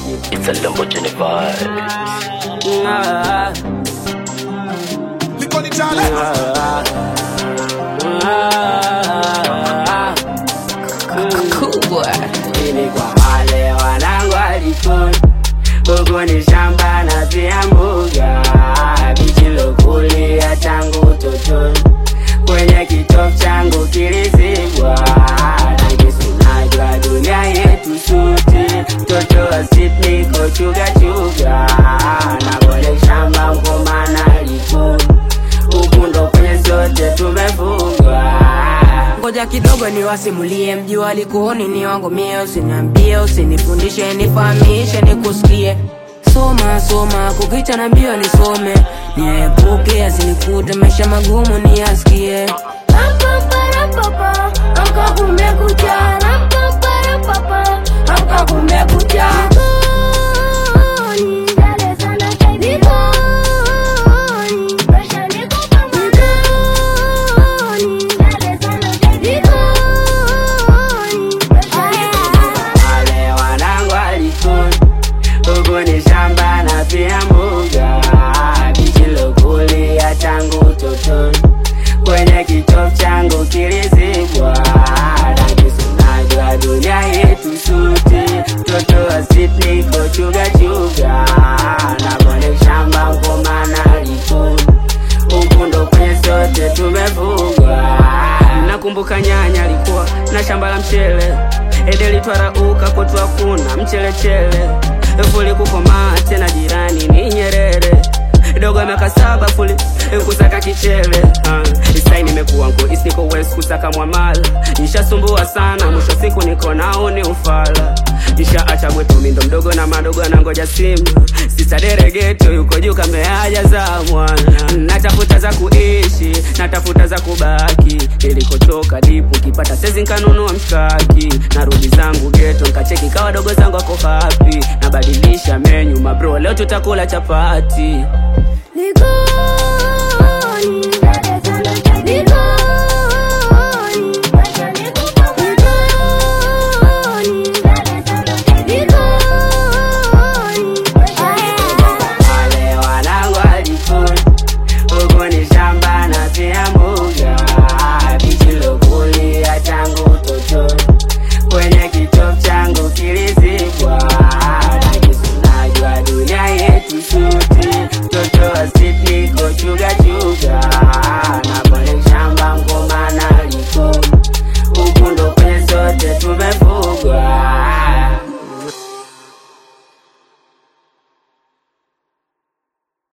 It's a Lamborghini vibe. Ah, Liko ni chale. ah, ah. Kubwa. Ili kwa wale wanangu alikoni huku ni shamba na pia mbuga bichilokulia tangu utotoni kwenye kitofu changu kilizibwa nakisunajwa dunia yetu suti mtoto wa Sydney kochugachuga na kwenye shamba mkomana likuni huku ndo kwenye zote tumefugwa ngoja kidogo niwasimulie mji walikuoni ni wangu mie usiniambie usinifundishe nifahamishe nikusikie soma soma kukicha na mbio nisome niepuke asinikute maisha magumu niyasikie Amka kumekucha, rampaparapapa, amka kumekucha. Jikoni, dale sana baby. Jikoni, presha niko kama jikoni, dale sana baby. Jikoni, presha niko kama wale wanangu alikuni huku ni shamba na pia mbuga bichilokulia tangu utotoni kwenye kitofu changu kilizibwa nakisunajwa dunia yetu suti mtoto wa Sydney kochugachuga na kwenye shamba mkomana likuni huku ndo kwenye sote tumefugwa nakumbuka nyanya alikuwa na shamba la mchele ede litwarauka kwetu hakuna mchelechele fuli kukomaa tena jirani ni nyerere dogo miaka saba fuli kusaka kichele uh, isai nimekuwa nko isniko west kusaka mwamala nishasumbua sana mwisho siku niko nao ni ufala nishaacha gwetu mindo mdogo na madogo anangoja simu sisaderegeto yuko juu kameaja za mwana natafuta za kuishi natafuta za kubaki nilikotoka dipu kipata sezi nkanunua mshkaki narudi zangu geto nkacheki kawa dogo zangu ako hapi nabadilisha menyu mabro leo tutakula chapati Jikoni,